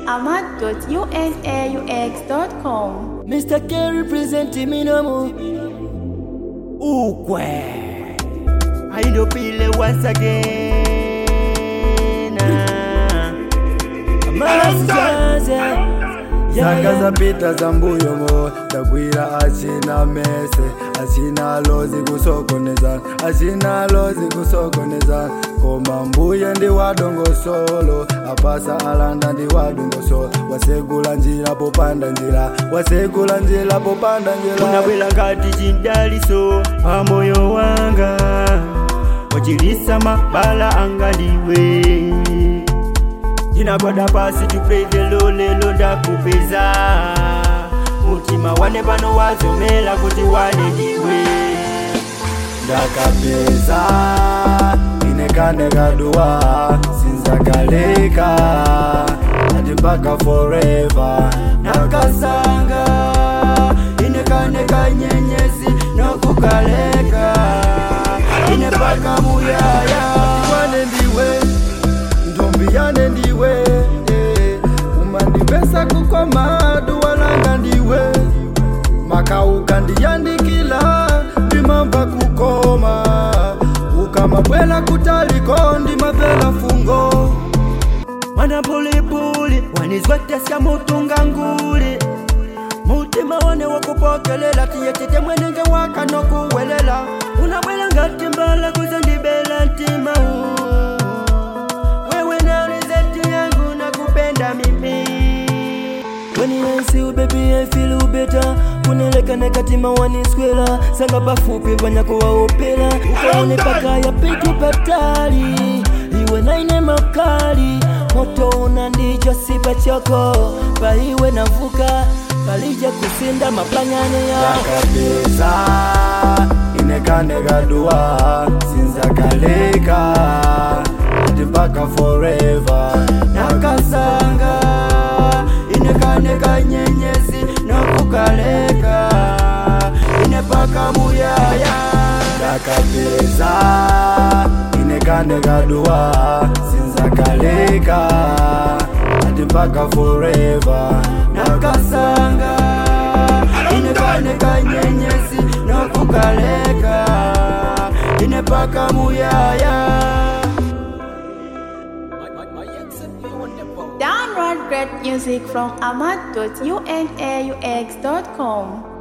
ahmad.unaux.com. Mr. K representing me no more. ukwe aindopile once again Amazaze. Yeah, zanga yeah. zapita za mbuyomo ndagwira asina mese asina lozi kusokoneza asina lozi kusokoneza koma mbuye ndi wadongosolo apasa alanda ndi wadongosolo wasegula njira popanda njira wasegula njira popanda njira unabwela ngati chindaliso pa moyo wanga wachilisa mabala anga ndiwe ndinagwada pasi tupezelo lelo ndakupeza mutima wane pano wazomela kuti wane ndiwe ndakapeza inekane kaduwa sinzakaleka ati mpaka forever nakasanga inekane kanyenyezi nokukaleka ine paka muyaya wane ndiwe ndombi yane ndiwe eh, umandipesa kukoma duwalanga ndiwe makauka ndiyandikila ndimamba kukoma ukamabwela kutaliko ndimavela fungo mwana pulipuli wanizwetesya mutunga nguli mutima wane wakupokelela tiyetete mwenenge wakanokuwelela unabwela ngati mbala kuzondibela ntima wewe naurizeti yangu nakupenda mimi When I see you baby I feel you better kunelekane katima waniswela sanga pafupi vanyakuwaopela ukaone paka ya pitu patali iwe naine makali moto una ndicho sipa choko paiwe navuka palija kusinda mapangane ya ndakapeza inekane kaduwa sinzakaleka ati mpaka forever nakasanga inekane kanyenyezi nokukaleka inepaka muyaya ndakapeza inekane kaduwa sinzakaleka ati mpaka forever nakasanga inekane kanyenyezi nokukaleka inepaka muyaya Download great music from ahmad.unaux.com.